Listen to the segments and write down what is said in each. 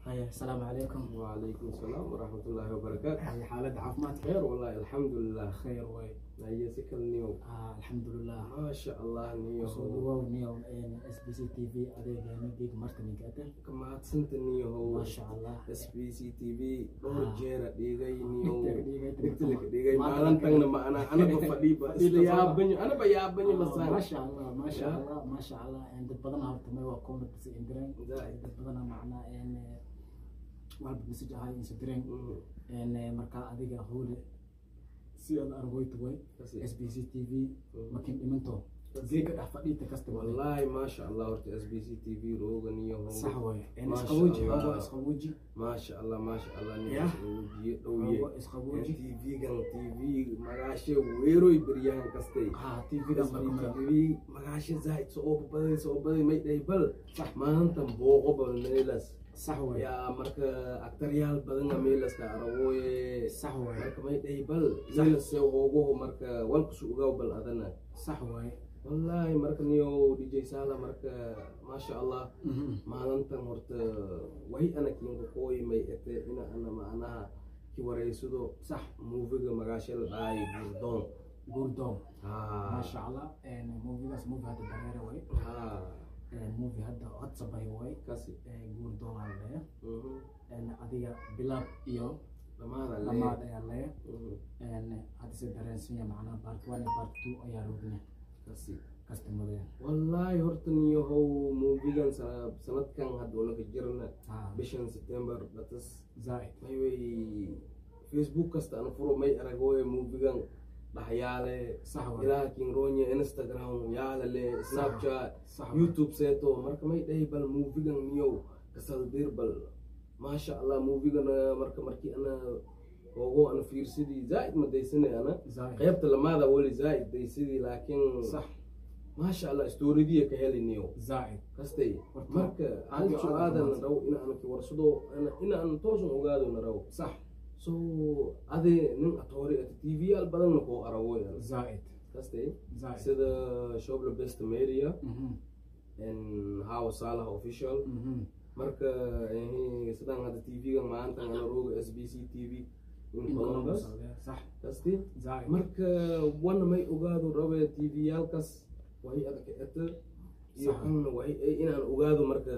haya asalaamu calaykum وعليكم السلام ورحمة الله وبركاته haya xaaladda caafimaadka خير والله الحمد لله khayr way هي سكر نيو Ah, alxamdulilah ما شاء الله نيو soo dhawow niyow s b c t v adeegeena geeg marka ninka ate كما سنت نيو maasha allah اس بي سي تي في دور Ah. جيرا ديغاي نيو Dhigtay, dhigtay, دكتلك dhigtay. ديغاي Maanta مالن marka- تنگ ما انا انا بفديبا Fadhiiba, يا sama. بني انا بيا بني مسان maasha allah maasha Ya. allah maasha allah dad badan horta may waa comment is indireen Zaid. dad badana macnaa een walba message ahay insa direen een marka adiga howle si aad argoyto way s b c t v makin dhimanto geega dhex fadhiita kasta wale والله ما شاء الله ورت اس بي سي تي في روغ نيو sax way een ما شاء isqawooji الله. xoogo isqawooji ما شاء الله ما شاء الله Ya. نيو xoogo دويه isqawooji TV gan TV magaashe weeroy beryahan kastay ha tvga marka TV magaashe zaid soo baday soo baday may day bal sax maanta booqo bal meelas sax way yaa marka aktaryaal badan meelas ka arawoye sax way marka may day bal meelas soo ogo marka walku su ugaw bal adana sax way wallahi marka niyo DJ Sala marka masha Allah maalintan horta way anakinka kooy may ete ina ana macnaha ki wareysado sax muufiga magaasha la dhahay gurdoon guurdoon haa maasha allah een movigaas movie hadda dareere way haa een movie hadda codsabay way kasi guurdoon aan leeya mhm een adiga bilaab iyo dhamaada lamaad ayaa leeya Mhm. een hadda se dareensinya macnaha part one iyo part two ayaa roogna kasi kastamadeen wallaahi horta niyahow muufigan sana- sanadkan hadda unaka jirna ha bishan september dhatas zaaid may way facebook kasta ana furo may aragooye muufigan dhaxyaale sax way ilaha kinronya instagram yaalale snapchat sax way youtube seeto marka may dhahay bal muufigan niyow kasalbir bal maasha allah muufigan marka markii ana ogo ana fiirsidii zaaid ma daysane ana zaaid qaybta lamaada weli zaaid daysidii laakiin sax maasha allah storidiya ka heli niyow zaaid kastay Horta, marka hal aad iyo aad su-aadan mahadsan. raw ina ana kiwarsado ina aan toosan ogaado na raw sax so ade nin atoori ati tv yaal badanna koo arawoy zaaid kastay zaaid sida shobla best media Mhm, and how salah official mhm. marka eh, sidaan hadda tv-ga maanta ana rooga s b c tv in In columbus Columbus oo leeya, sax kasti zaaid marka wana may ogaado rabe tv yaalkas way adag eta iyo Sax. kanna way eh, inaan ogaado marka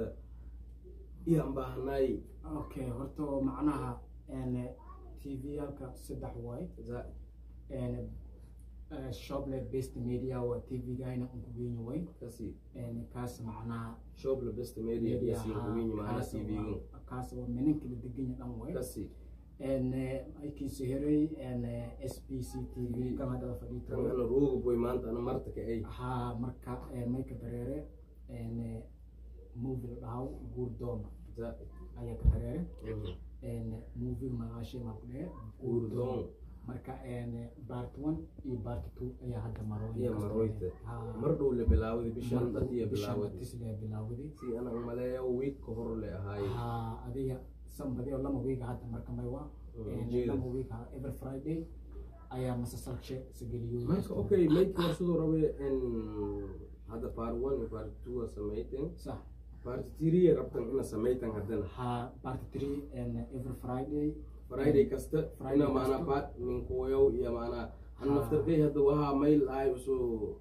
iyaan baahanaay okay horta macnaha een tv-yaalka saddex waay Za- een eh, shople based media waa tv-gayna unku weyn way kasi een kaas macnaha shobla best media media kasi kuwinyi maana kaas tv-ga waa- kaas waa meninka la deganya dhan way kasi een aykiisa heray een s b c t v kan hadda fadhiito kan ana rooga boy maanta ana marta ka ay haa marka eh, mayka dareere een movie la dhahaw guurdooma Za- ayaa ka dareere Mhm. een movie magaashay maa ku dhehe Guurdoon. marka een part one iyo part two ayaa hadda marooyin Iya, kasta marooyta. leh. Haa. mar dhow la bilaawday bishan Mar- dhatiya bishan bilaawday dhatislee bilaawday si ana umaleeyo week ka hor le ahaay haa adiga sanbadi oo lama wiiga hadda marka may waa Mm, een jeeda. lama wiiga every friday ayaa masasalshe sageliyo marka okay mayki warsadoo rabe in hadda part one iyo part two a samayteen sax part three rabtan ina samaytan haddana haa part three and every friday friday kasta Friday ina maana kasta. part ninkoyow iyo maana han Ha. naftarkay hadda wahaa mail ahay usu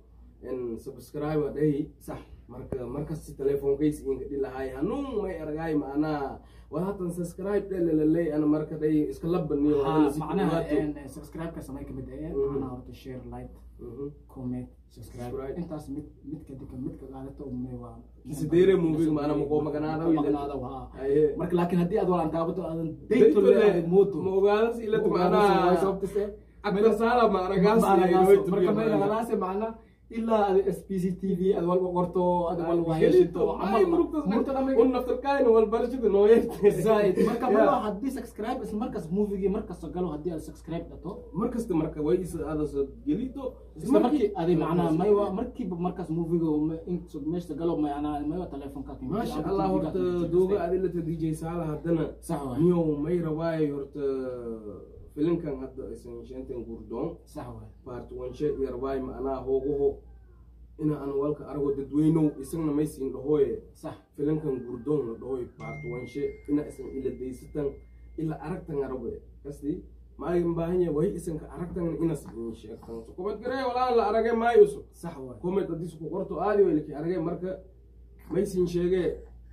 in subscribe dhahi sax marka markasta telefonkaysi inka dhilahay hanuun may argaay macnaha waa hatan subscribe dhelaleley ana marka dhay iska labaniyo haa macnaha een subscribe-ka samay kamid ee Mhm. macnaha horta share like comment subscribe Subscribe. intaas mid midka dika midka qaadato umay waa Kisidere movie maana maqoo maganaadaw ile. maganaadaw haa aye marka laakiin haddii aad walaan taabato aadan Dayto dayto le leedahay mooto ma ogaadas ilata way macnaha sababtise aktar saala ma aragaas marka may naqanaase macna ilaa ad s p c t v ad walba qorto ad walba heshito camal murtada may un naftarkaayna walbarashada nooyeerte zaid marka ma haddii subscribe isla markaas movigii markasta galo haddii aad subscribe dhato markasta marka way is adas gelito isla markii adi macnaha may waa markiiba markaas moviga inta meesha galo macnaha may waa telefonka maasha allah horta dooga adilata dj saala haddana sax waay niyow may rabaay horta filinkan hadda aysan shantan gurdoon sax waay part one she iyo rabaay macnaha hoogaho ina aan walka arago dadweynow isagna maysiin dhahooye sax filankan gurdoon la dhahoy baartuwanshe ina isan ila daysatan ila aragtan arabe kasti maayin baahanya way isanka aragtan inas in sheegtan so kumad garee walaa la arage maayuso sax waay kumad hadis ku qorto aadi way laki arage marka maysin sheege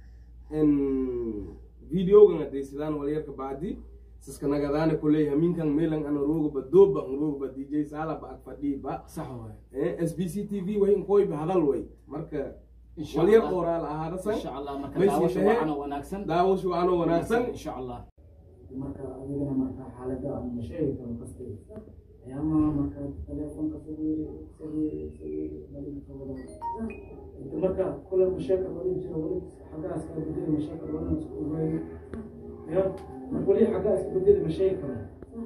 en videogan adaysadaan walyarka baadi siska nagadaane kuley haminkan meelan ana roogaba dooba an roogaba dj sala ba ag fadhiiba sax waay s b c t v way inkoyba hadal way marka insha walyar allah qoraal ahaadasan insha allah marka Maysi daawasha tahay. wacan oo wanaagsan daawashu anoo wanaagsan insha allah marka adigana marka xaaladda aan ma sheegi karo kasta ayaamaha marka teleefonka sawiiri sawiiri sawiiri malinka wada inta marka kule masheeka wali jiro wali xaggaa iska bedeli masheeka wali isku ogeeyo ya marka wali xaggaa iska bedeli ma sheegi karo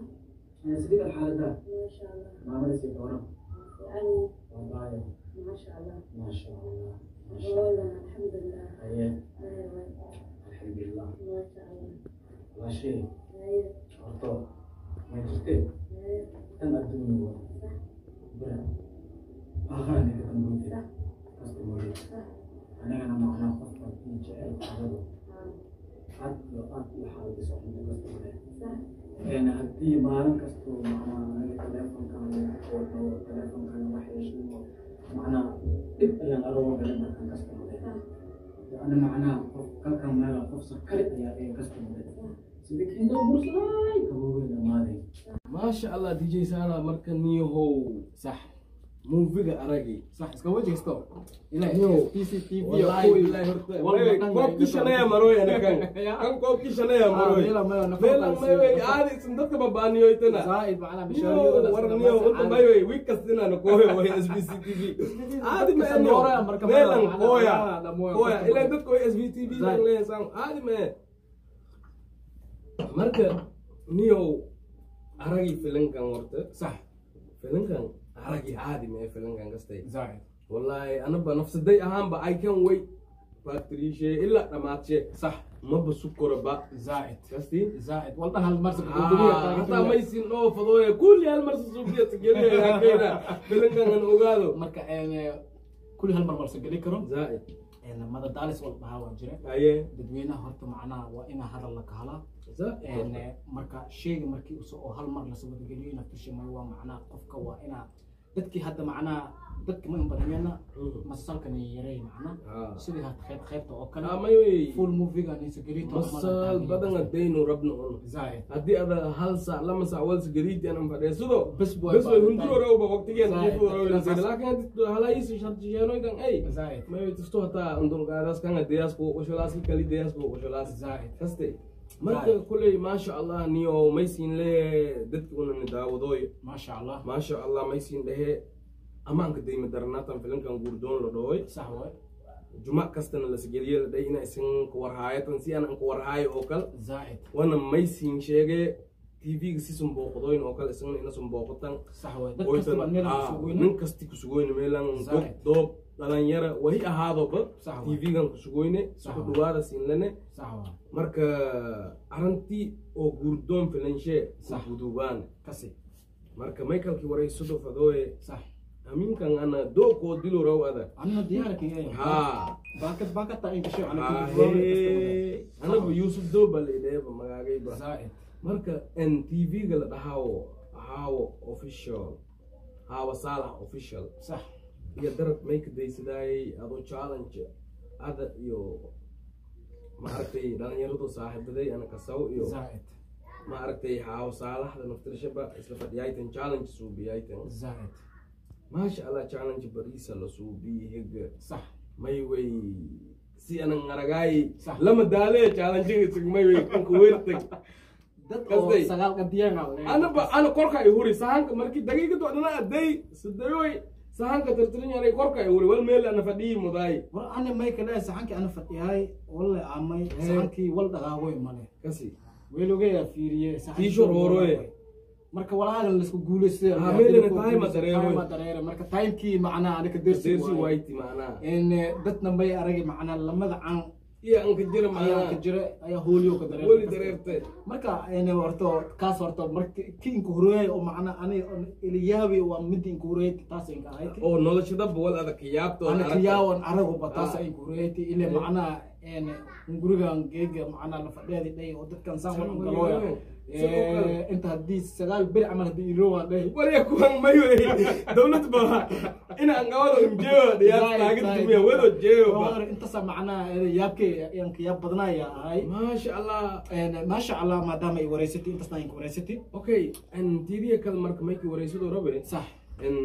sidii xaaladda ما شاء الله maamalisi dooran يعني wallahi ما شاء الله maasha allah maasha allah والله الحمد لله aye أيوة alxamdulilah ما شاء الله waa shay أيوة horto ma jirtee أيوة tan adduunya waa bira aqaani ka dambeeyay kasta mooye anigana macnaa qofka ii jecel xaaladu aad iyo aad iyo xaalada soconta kasta mooye een haddii maalin kastoo macnaa aniga teleefonkan oo dhawo teleefonkan wax yeesho macnaa dhib ayaan arooga galay markan kasta mooye ana macnaa qof kalkan meel qof sakari ayaa ee kasta mooye sidii kiindoo bursaday kaboobay dhamaaday maasha allah dj sala marka niyahow sax muufiga aragi sax iska wajigisto ilaahay Yo. CCTV wallahi billahi horta Wallahi Wewe, koobkii shanaya maroy anakan kan koobkii shanaya maroy meelan maywey aadi isin dadka babaaniyoytana زائد معنا niyo war niyo unta maywey week kastinana kooya way s b c t v aadi meeno meelan kooya kooya ilan dadka way s b t v leesan aadi mee marka niyow aragi filankan horta صح filankan aragi aadi mee filankan kastay زائد wallahi anaba nafsaday ahaanba i can wait factorishe ilaa dhamaadshe صح maba sukoraba زائد kasti زائد والله هالمرسى hataa maysin oo fadooye kulli hal marsa suufiya sigeliyaakeyna filankan an ogaado marka كل هالمرة مرسى قال كرم zaaid ماذا دالس والله هوا جرى haye dadweynaha horta macnaha waa ina hadal la kahala zaaid marka sheyga markii uso oo hal mar lasoo wadageliyo inaad ka sheemay waa macnaha qofka waa inaa dadkii hadda macnaha dadka ma inbadiyana masalkan yaray macnaha Ah. sidii had qayb qaybta oo kale amayey full moviegan insagelito masal badan adaynu rabno un زائد haddii ada hal saac lama saac walsa gariidi anan fadheesado بس بوي bes way hundurorowba waqtigeeda Zaaid. jifuorowlaakin hadii halaisi shartisheenoykan ay زائد mayo tisto hataa undulqaadas kanga deyas buu qosholaas kali deyas buu qosholaas زائد kaste marka kuley maasha allah niyo maysin le dadki unani daawadooy ما شاء الله maasha allah maysin dhehe amaanka dayma daranaatan filankan guurdoon la dhahoy صح وي jumac kastana lasgeliye la dhahay ina isan kuwarhaayatan si aan kuwarhaayo oo kale زائد wana maysin sheege tv-ga si sunbooqdoyn oo kale isagana ina sunbooqatan صح وي دad kasta baan meel Ah, kusugoyna nin kasti kusugoyne meelan doob Zaaid. doob dhalinyara wahi ahaadoba صح وي tv-gan kusugoyne Sax suku waay. dhawaada siinlane صح وي marka arantii oo guurdoon filanshee Sax. kuguduubaan كسي marka michaelkii wareysado fadooye صح aminkan ana dookoo dilo raw ada انا ديارك ايه ha باكت باكت تا انت شو Ha, انا hee. anaba yuusuf dooba la idheeba magaagayba زائد marka n tv-ga la dhahaawo haawo official haawa saalax official صح iyo darab may ka daysadayay adoo challenge ada iyo maaragtay dhalinyaradu saaxiibaday ana kasaw iyo زائد maaragtay haawo saalaxda naftirashaba isla fadhiyaytan challenge suubiyaytan زائد maasha allah challenge bariisa la suubiyi hega صح may way si anan aragaay Sax. lama daale challenge sig may way kanka weertag dad Kasday. oo sagaal qadiyaan anaba ana korka ay huri sahanka markii daqiiqadu adana aday sidayoy sahanka tartirin yaray korka ay huri wal meel ana fadhiyi mudaay war ana may kale saxankii ana fadhiyahay walle amay saxankii wal dhaqaagoy male kasi weelogaya fiiriye Tiisho rooroye. marka walaagan laisku guulaystay Ah, meelana time ma dareero. ma dareere marka timekii macnaa anaka dersi dersi waaye wayti macnaa in dadna may aragi macnaa lamada can iyo aan ka jira ayaa ka macnaha jira ayaa hooliyo ka dareer weli dareertay marka een horto kaas horto marka ki inka horeeyay oo macna ani iliyaabi waa mid inka horeeyay taas inka ahayd oo noloshadaba wal adag yaabto ana kiyaawan arago ba taas Ah. inka horeeyay ile macna een gurigan geega macna la fadhiyay dhay oo dadkan saan Saan wada way galooya galooya. Sidoo kale. ee inta hadii sagaal bir camal hadii ilo waa dhay warya kuwan mayo dowlad ba ina aan gawado imjeeyo dhiyaas taagan dumiya wado jeeyo ba intaasa macnaha yaabkay ayaan ka yaab badnaaya ahay maasha allah een maasha allah maadaama ay wareysatay intaasna inka wareysatay okay an tiidiya kale marka maykii wareysadoo rabe sax in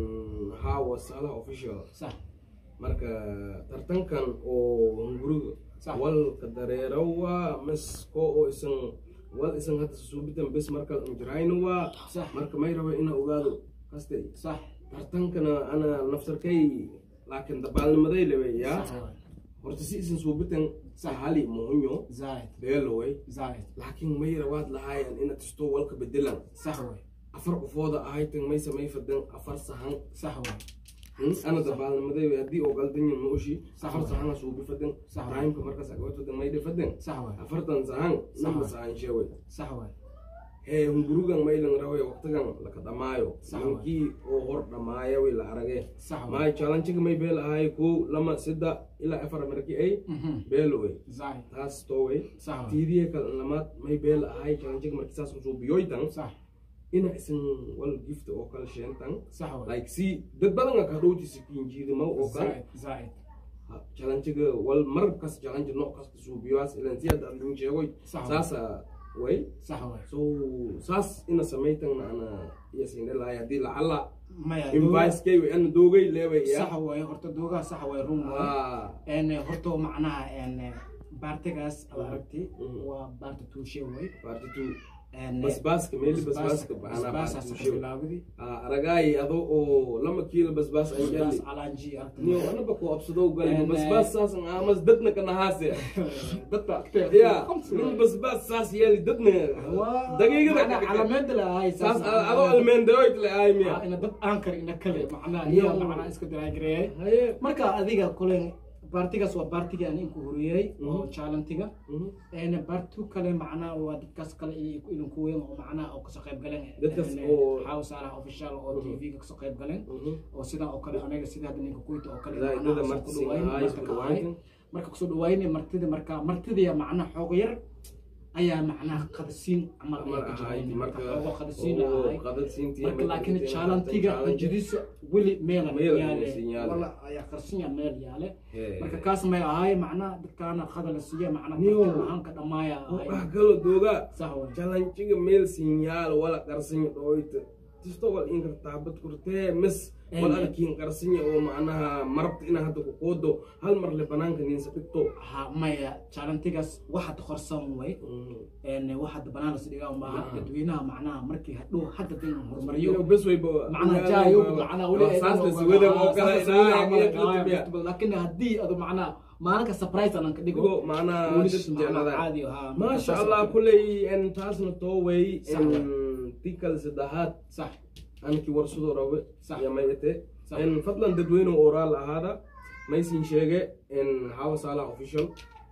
hawa salaha official sax marka tartankan oo hunguriga Sax. walka dareerawa masko oo isan wal isan hadda suubitan bes marka injirayna waa sax marka may raba ina ogaado kaste sax tartankana ana naftarkay laakiin dabaalnimaday lewe yaa sax waay. horta si isan suubitan sahali muhunyo zaid beeloway zaid laakiin may rawaad lahaayan ina tisto walka bedelan sax waay afar qofooda ahaytan may samay fadan afar sahan sax waay ana dabaalnimaday haddii oo galdanyan nooshi Sax afar waay. sahana suubi fadan Sax waay. raayimka markaas agawatodan mayde fadan sax waay afartan sahan namba waay. sahan sheeway sax waay hee hungurugan maylan rawe waqtigan laka dhamaayo Sax waay. ninkii oo hor dhamaaya way la arage sax waay maay challenge may beel ahay kow lama sida ilaa afar markii ay Mhm. beeloway zaid taas tooway sax waay tiidiye kale lamaad may beel ahay challenge markii saas suubiyoytan sax ina isan wal gift oo kale sheentan sax waay like si dad badan ka dhowti si kinjiidimo oo kale zaid zaid challenge-ga wal mar kas challenge nooc kasta suubiyoas ilan si hadda adin sheegoy Sax. saasa way sax waay so saas ina samaytanna ana iya sindhelahay haddii lacala maya invice-kay way ana doogay leeway sax ya waay horta doogaa sax waay run waay Ah, een horta macnaha een baartigaas aad aragti Mhm. waa baarta tuushe way party two een basbaaska meeli basbaaska baxana basbaasaas party ka two bilaawdi aragaay ado oo lama kiilo basbaas ay basbaas gali calaanji aragti niyo anaba ko absado gali And, basbaas saas ang amas dadna kanahaase dadka agtee ya min basbaas saas yeeli dadna daqiiqada ka calaamada la ahay saas adoo almeendayoyd le ay miya ina dad aankar ina kale macnaha Iyo- iyo macnaha iska diraagireeyay haye marka adiga kule baartigaas waa baartigii aan inku horiyey oo Mhm. challenge-ga Mhm. een baartu kale macnaha waa dadkaas kale iyo idinku weyn oo macnaha oo kasoo qayb galeen Dadkaas een, oo- house alaha official oo Mhm. tv-ga kasoo qayb galeen Mhm. oo sidaa oo kale anaga sida hadda ninka kuyta oo kale Zaid, macnaha dada soo marti ku siin dhawayn, ahay, marka isku ka ahay. dhawayn. marka kusoo dhawaynay martida marka martidiya macnaha xoog yar ayaa macnaha qadasiin camal Mar ayaa ka ahayd jirayn marka marka xoogo qadasiin oo ahay qadadsiintii marka ama laakiin intii challenge-ga challenge. ajiriisa weli meelan Meel yaale aysan yaale. wala ayaa qarsinya meel yaale Hee. marka kaas may ahay macnaha dadkaana qada la siiya macnaha Niyo. tartan ahaan ka dhamaaya ahay wax kalo dooga sax way jalanjiga meel sinyaal wala qarsinya dhooyta tisto wal in kartaabad kurtee mis wal Eh. arkiin qarsinya oo macnaha marabta inaa hadda ku qoodo hal mar le banaanka ninsa dhigto ha maya challenge-gaas waxaad qorsan way een waxaad banaan las dhigaa maaha Ah. dadweynaha macnaha markii hadhow hadda din horumariyo iyo bes wayba macnaha jaayo macnaha weli ay saas la dhan siwada ogaa- oo ah, kale saas la siwada camal inaa ay tahay, laakiin haddii adu macnaha maalinka surprise aan ka dhigo digo macnaha welish dad macnaha jeclada caadi ah maasha allah kuley en taasna tooway Sax en waay. tikal saddexaad sax anki warsadoo rabe Sax. yamayate Sax. en fadlan dadweyne oraal ahaada maysin sheege en hawa salah official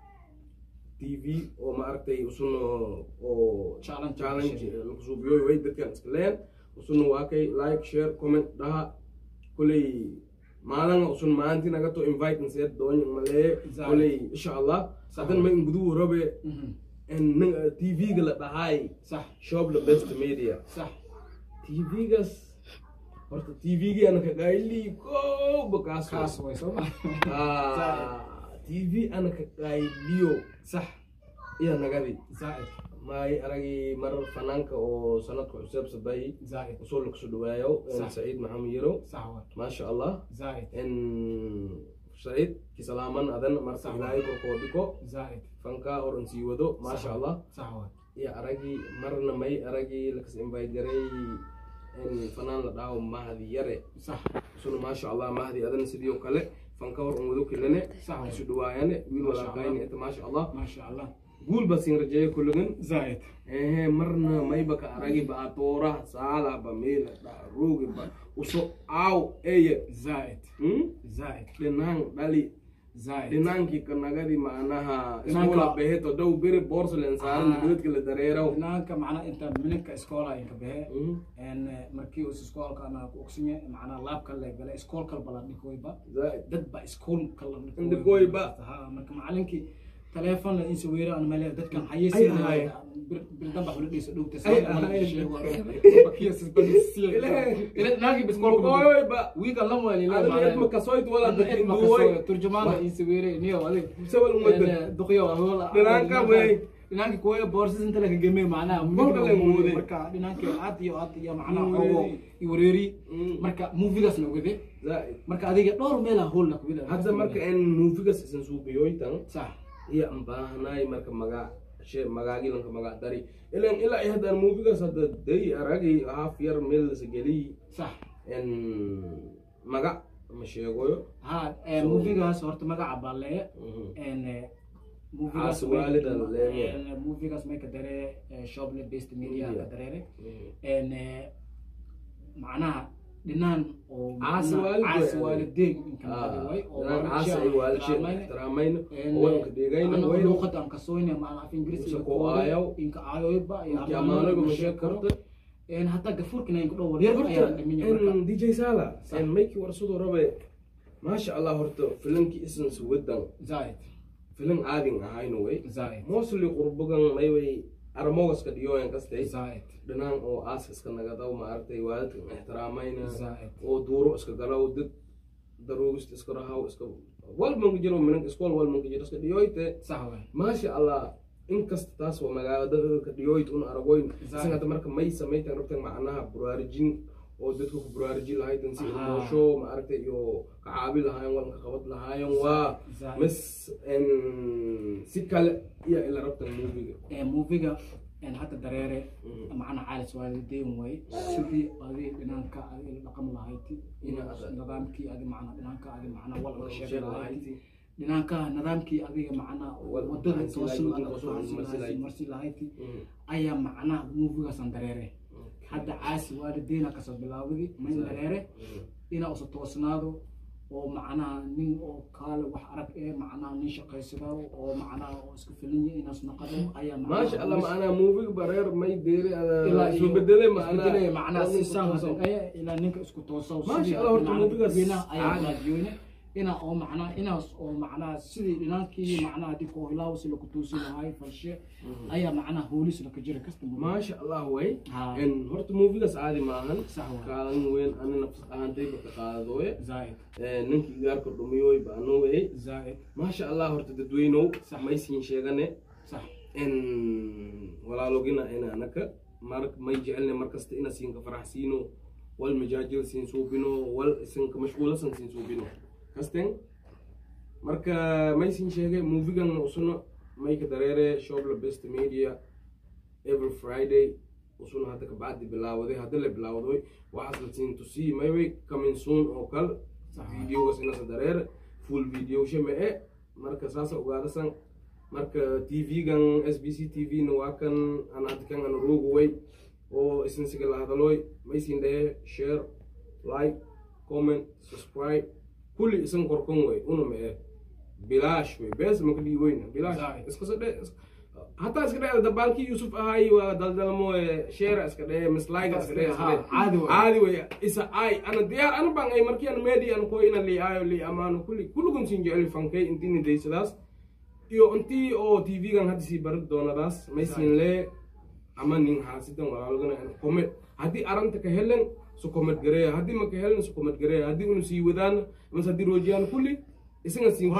tv oo ma aragtay usun oo Challenge. challenge lagu suubiyoy way dadkan iska leen usun waa kay like share comment dhaha kuley maalin usun maalintii naga to invite nseed doonyo malee Zaid. kuley insha allah Sax. hadan may ngudu rabe Mhm. en tv-ga la dhahay sax shop the best media sax TV-gas horta TV-gii ana ka qaylii kooba kaas kaas way soo ma Ah, TV ana ka qayliyo sax iya nagadi zaid maay aragii mar fanaanka oo sanadka cusub saday zaid usoo lagu soo dhawaayo en Sax. saciid maxamed yiro sax way maasha allah zaid en saciid kisalaaman adan marka Sax. ilaahay korkoo dhiko zaid fanka oran sii wado maasha allah sax way iyo aragii marna may aragii lakas invite garay in fanaan la dhaho mahdi yare sax suna maasha allah mahdi adana sidoo kale fanka hor un wado kelene Sax. isu dhawaayane wiil Maasha walaaqayni Allah. inta maasha allah maasha allah guul ba siin rajeeye kulligan zaid ehe marna mayba ka aragi ba atooraha saala ba meela dha roogi ba uso aaw eye zaid hmm? zaid dhinaan dhali Zaid. dhinaankii kanagadi macnaha Dhinaanka- iskoola beheto dow beri boorsalen saaran Ah. dibadka la dareeraw dhinaanka macnaa inta mininka iskoola inka behe Mhm. en markii uu iskoolka ana ku ogsinye macnaa laabka la gala iskoolkal bala dhikoyba Zaid. dad ba iskoolka la Dhikoyba. ha marka macalinkii teleefon la insa weera aan male dadkan Ay, xayeysiin ay. birdan ba xulidhiisa dhowta Ay, ay. ila naagi biskoolka Mugoyoyba. wiiga la wali la Adana edma kasoyt wala dadkin duwoy. turjumaana insa weere niyo adig Sawal umada. duqyo ahola Dhinaanka wey. dhinaanka kuwa boorsas inta laga gemey macnaha Kolka la muuday. marka dhinaanka aad iyo aad iyo macnaha Mm, ogo wareeri. i wareeri Mm. marka movigaas la ogade Zaid. marka adiga dhowr meela hool la kubida hadda marka en muufigas isan suuqiyoytan sax iyo aan baahanaay marka magaa she magaagilanka magaa dari ilan ilaa iyo haddaan muufigas hadda day aragay haaf yar meel lasa geliy sax en maga ma sheegoyo ha eh, movigaas horta magaca baa lee Mhm. en eh, Caasi waalida la leeyahay. en, eh, movigaas may ka daree eh, shoplet based media Media. ka dareere Mhm. en eh, macnaha dhinaan oo Caasi macnaha waalid caasi way. waalideyn inka Ah, naqadi way oo inaan waalidka caasi ay waalidsheen ixtiraamayna. ixtiraamayna En, oo wadanka deegayna ana wayna luuqada aan kasoyna macnaha af ingiriis Isa iyo ku kooda, aayaw. inka aayoyba iyo Inki amaanoyba amaanoyba ma ma sheeg karo sheeg en hataa gafuurkina inka dhow waryar ayaa dhaminya marka en dj sala Sax. en mayki warsadoo rabe maasha allah horta filankii isan suwadan zaid filan caadin ahayno way zaid mostly qurbagan mayway aramogaska dhiyoyan kastay zaid dhinaan oo aas iska nagadaw maaragtay waalidkan ixtiraamayna zaid oo duuro iska galaw dad daroogista iska rahaw iska walmanka jiro minanka iskool walmanka jiro iska dhiyoyte sax waay maasha allah inkasta taas waa magaaladadka dhiyoyt un aragoyn Zaid. isan hadda marka may samaytan rabtan macnaha buraarujin oo dadka ku buraarujin lahaytan si Ahaa. ilmoosho maaragtay iyo ka caabi lahaayan walanka qabad lahaayan waa Zaid. mis en si kale iyo ila rabtan muubiga ee moviga en hadda dareere Mhm. macna caalis waalideyn way sidii adi dhinaanka adi la dhaqan lahayti ina Mhm. nidaamkii adi macna dhinaanka adi macna wal Wal sheeg sheeg lahayti lahayti. dhinaanka nidaamkii adiga macna Wal wadada fahansi toosan lahayti, ada toosan fahansi marsi lahayti lahayti. marsi lahayti Mhm. ayaa macnaha movigaasan dareere hadda caasi waalideyna kasoo bilaawdi mayn Zaid. dareere Mhm. inaa usa toosnaado oo macnaha nin oo kaale wax arag ee macnaha nin shaqaysado oo macnaha oo isku filan yahay inaas naqado ayaa macnaha maasha allah macnaa muubiga bareer may deeri ilaa isu bedele macnaa macnaa macnaa si saan toosan. hadaya ilaa ninka isku tooso Maasha Allah, horta muubigaas ayaa caadi. raadiyoyne ina oo macnaa inaas oo macnaa sidii dhinankii macnaha dib oo ilaaw si lagu tuusi lahay falshe ayaa macnaha hoolis laka jira kasta maasha allah way Ha. En horta muubigaas caadi maahan Sax waay. kaalin weyn ani nafs ahantayba ka qaadadooye zaaid ninkii igaarka dhumiyoy baanowey zaaid maasha allah horta dadweynow Sax. maysiin sheegane sax en walaalogina ina anaka mar may jecelne markasta ina siinka faraxsiino wal majaajil siin suubino wal isinka mashquulasan siin suubino kasten marka may siin sheege muufigan usuna mayka dareere shobla best media every friday usuna hadda kabacdi bilaawaday hadda la bilaawday waxaas la siin tusii mayway coming soon oo kal Sax. videogas inasa dareere full video shame e marka saasa ogaadasan marka tv-gan s b c tv na waa kan aan hadda kan ana roogaway oo isinsiga la hadalooy maysin dhahe share like comment subscribe kulli isan korkan way una ma e bilaash way bees maka dhiiweyna bilaash Zaid. iskasa dhe hataa iska dhe dabaalkii yusuf ahay waa daldalmo share iska dhe mislaiga iska dhe iska dhe Caadi way. caadi way isa ay ana diyaar ana baan ay markii ana meedi ana ko ina li ayo li amaano kulli kullugun sin jecel fankay intini daysadaas iyo intii oo tv-gan hadda sii bari doonadaas maysin lee ama nin haasidan walaalogana comment haddii aranta ka helen su comment gareeya haddii ma ka helen su comment gareeya haddii unu sii wadaan mas haddii roojiyaan kulli isaga siin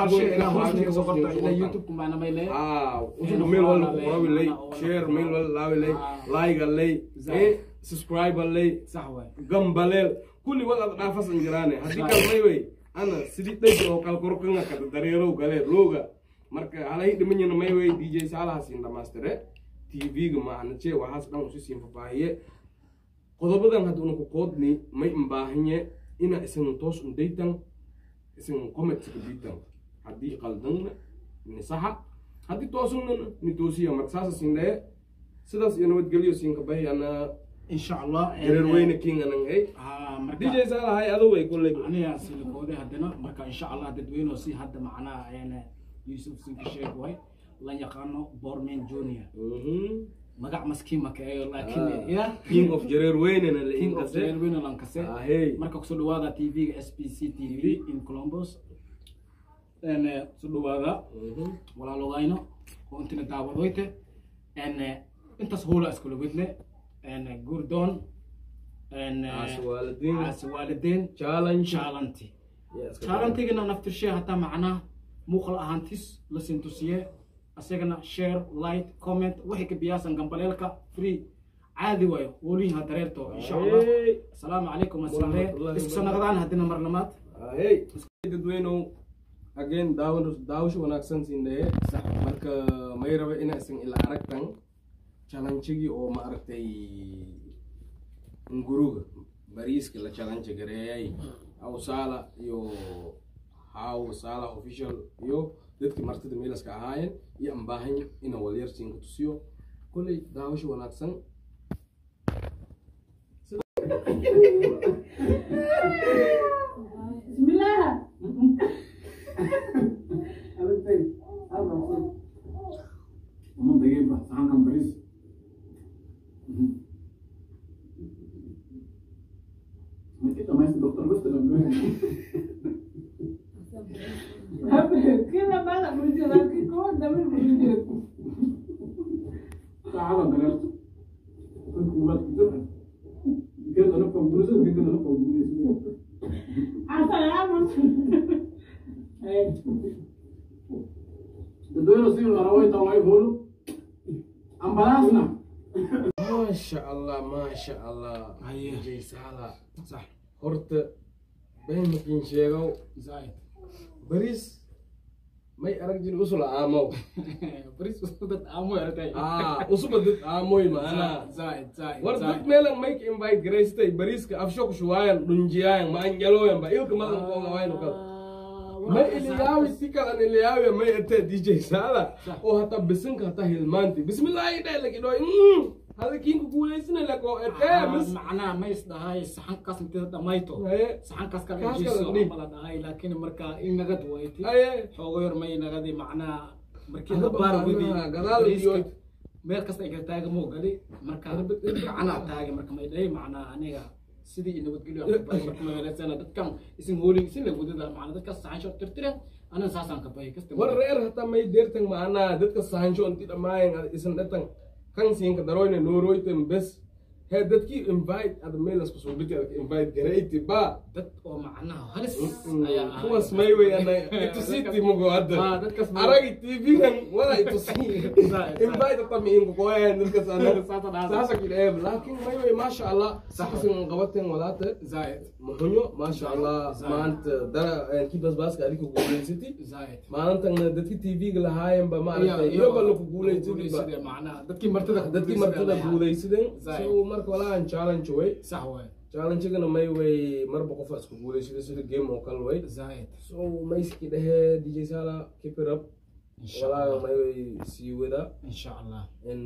youtube kumana may le ah usugu meel wal qorawi lay share meel wal laawi lay like lay eh subscribe lay sax waay gambaleel kulli wal ad dhaafasan jiraane haddii kal may wey ana sidii dhej oo kal korkanga kada dareerow galee looga marka halay dhimanyana may wey dj saalaha siin dhamaystire tv-ga maanaje waxaas dhan usi siin fafaahiye qodobadan hadda una ku qoodni may imbaahanye ina isan toos undaytan isan comment ka biitan haddii qaldanna ni saxa haddii toosuna ni toosiya marka saasa siin dhaye sidaas iyo nabadgelyo siinka bahi ana insha allah jareer weyne king anan ay ha marka dj saalahay adu way kulley aniga silikoode haddana marka insha allah dadweyne si hadda macnaha een yusuf sinka sheeg way la yaqaano borman junior Mhm. magac maskiin ma kaeyo Ah, laakiin ya king of jareer weynena la king of inkase Jareerweyne lankase ahey marka kusoo dhawaada tv-ga s b c t v in columbus een kusoo dhawaada Mhm. walaalogayno oo intina daawadoyte een intaas hoola iskula wedne een gurdoon een Caasi waalidiin. caasi waalidiin challenge chaalanti Yeah, iska chaalantigana naftirshe hataa macnaha muuqal ahaantis la sintusiye asagana share light comment wixii ka biyaasan gambaleelka free caadi waayo woliha dareerto insha allah Ahey. asalaamu calaykum asalaam Warahmatullahi isku soo naqdaan haddina mar lamaad ahey dadweynow again daawan daawasho wanaagsan siindaye marka may raba inaysan ila aragtan challenge-gii oo ma aragtay nguruga bariiska la challenge gareeyay awsaala iyo haw saala official iyo dadkii martida meelaska ahaayeen iyo aan baahan ina walyarsiinka tusiyo kolley daawasho wanaagsan بسم الله Uma peguei para sacar um bris. Mas que também esse doutor gosta de ver. كده بقى بريدي لكن كون ده من بريدي Sabe, galera? Eu vou lá que Quero dar para o Bruce, eu quero dar para o Bruce. عسل يا عم Dadweyne assim, o Araújo está lá e bolo. Ambulância, não. maasha allah maasha allah Haye. DJ Saala sax horta been makiin sheegow zaaid bariis may arag jiri usula aamow baris dad aamoy aragtay ah usuba dad aamoy maanaa zaaid zaaid war dad meelan mayka invite garaystay bariiska afsho kushuwaayan dhunjiyaayan ma anjalooyan ba ilka madan koongawayno kal may iliyaawi si kalan iliyaawi may ate DJ Saala oo hata bisinka hata hilmaanti bismillaahi dhaylakidhoy hadakiinku guulaysina lako etee mis macnaha ma is dhahay saxankaas intida dhamayto Haye. saxankaas kala Kaas jiiso kala dhig. mala dhahay laakiin marka in nagad wayti Haye. xoogo yar may nagadi macnaha markii Hadda la baar wadi macnaha gadaal iyo- meel kasta ay taaga moo gali marka gacana taagay marka may dhahay macnaha aniga sidii i nabadgelyo aan ka bahay marka magaleysana dadkan isin hoolin isin la wadada macnaha dadkaas saxan shoo tirtiren anan saasaan ka bahay kasta war reer hata may deertan maanaa dadka sahansho inti dhamaayan isan dhatan kan siinka daroyne nooroyten bes he dadkii invite ada meelas kusoo dhiti adka invite garayti ba dad oo macnaha halis ayaa ahay. kuwas may wey ana itusiti mugo Ah, hadda dadkas may- aragi tv-gan wala itusi Zaid, invite tami inko koyan dadkas ana Saasa dhaasa. saasa kidheeb laakin may wey maasha allah saxasin qabaten walaate zaaid muxunyo maasha allah Zaid. maanta dara kii basbaaska adika guulaysati zaaid maalintan dadki tv-ga lahaayenba maaragtay iyoba laku guulaysadiba macnaha dadkii martida dadkii martida guulaysadeen Zaid. so marka walaahan challenge way sax waay challenge-gana may way marba qofa isku guulaysada sida game oo kale way zaaid so mayski dhehee dj sala keep it up insha walaaga allah may way sii wada insha allah in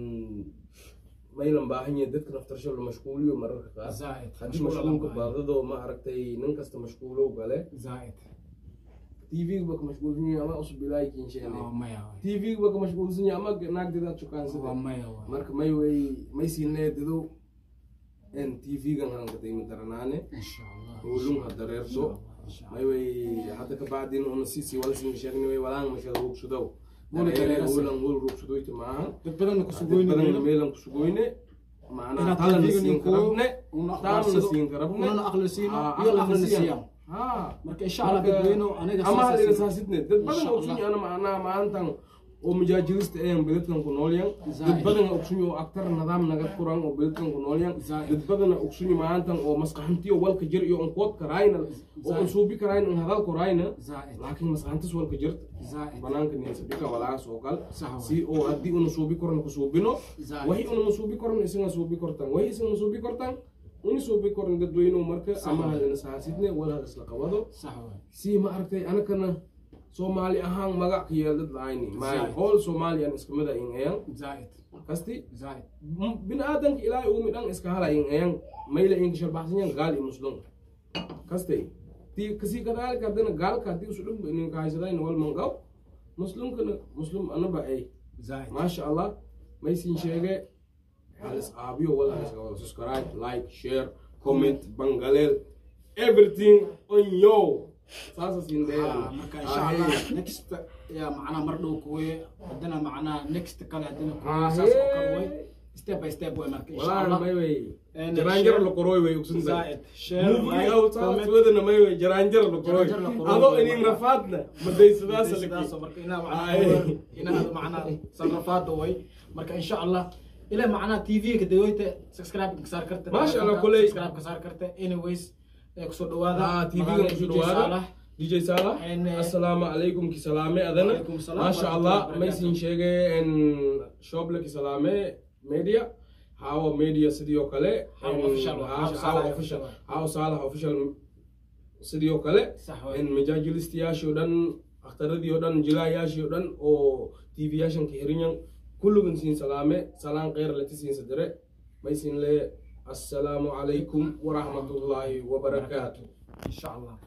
maylan baahan yahay dadka naftarsho la mashquuliyo mararka qaar zaaid haddii mashquulka baadadoo ma aragtay nin kasta mashquulow gale zaaid tv-ga ba ka mashquulsan yahay ama usub ilaahi kinsheene waa maya waay tv-ga ba ka mashquulsan yahay ama naagdeedaad waa shukaansadeen maya waay marka may way may siinee dado en tv-gan hanka dayma daranaane insha allah ulung ha dareerso insha may way hadda ka bacdin una sisi wala sin sheegni way walaan mashada ruugsudow Wala dareerasa. ulan wal ruugsudoyti maaha dad badan ku badan sugoynayno meelan kusugoyne macnaha inaad talana TV-ga siin ninku karabne una talana aqbalsado, siin karabne unana aqli siino, Ah, iyo aqli aqlina siiyaan. siiyaan. Ha. marka insha allah Marka, dadweyno aniga ama saas halina asin- saasidne dad badan Insha ogsun Allah. ana macnaha maantan oo mujaajirista een beledkan ku noolyan Zaid. dad badan ogsun oo aktar nidaam naga furan oo beledkan ku noolyan Zaid. dad badan ogsun maantan oo maskaxantiyo walka jir iyo onkood karayna oo Zaid. on suubi karayna on hadal korayna zaaid laakiin maskaxantis walka jirta zaaid banaanka ninsabika walaas oo kal Sax waay. si oo haddii una suubi koran ku suubino Zaid. wahi una suubi koran isina suubi kortan wahi isina suubi kortan uni suubi koran dadweynuhu marka Sax ama waay. halina saasidne wala hal isla qabado sax waay si ma aragtay anakana soomaali ahaan magac ka yeeldad lahayni maay Zaid. hool soomaaliyan iska mida in eyan زائد kasti زائد biniaadanka ilaahay uumi dhan iska hala in eyan mayla inka sharbaxsanyan gaal iyo muslum kastay ti kasi kadaalika hadana gaalka hadii usu dhumba ininka haysadayn wal manqaw muslimkana muslim anaba ay زائد maasha allah maysin sheege halis aabiyo wala subscribe like share comment bangaleel everything on yo saasa siin آه، marka insha allah next ya macnaha mar dhow kuwe hadana macnaha next kale hadana kuwe saas oo kale way step by step way marka insha walaa allah may wey And jaraanjar share- la qorooy wey ogsunta زائد share movie like out comment wadana may wey jaraanjar la qorooy Jaraanjar la qorooy. adoo inin rafaadna madaysadaas sidaas oo marka inaa Ay. macnaha inaa macnaha sarrafaada way marka insha allah ila macnaha tv ka dawoyta subscribe ka saar karta Masha Allah, telefonka, kuley. subscribe ka saar karta anyways ee kusoo dhawaada ah tv magaalada ga kusoo DJ dhawaada Salah. dj salah And, uh, assalaamu calaykum ki salaame adana Waalaikum salaam maasha warahmatullahi allah wabarakatuh. maysin sheege en shoble ki salaame media hawa media sidoo kale Hawa En, official wa, ha- Hawa hawa Salah official official. hawa salah official sidoo kale sax way en majaajilistayaashii oo dhan akhtaradii oo dhan jilaayaashii oo dhan oo tv yaashan ka hirinyan kullugan siin salaame salaan kheyr lati siin sadire maysin le assalaamu calaykum waraxmatullaahi wabarakaatu insha allah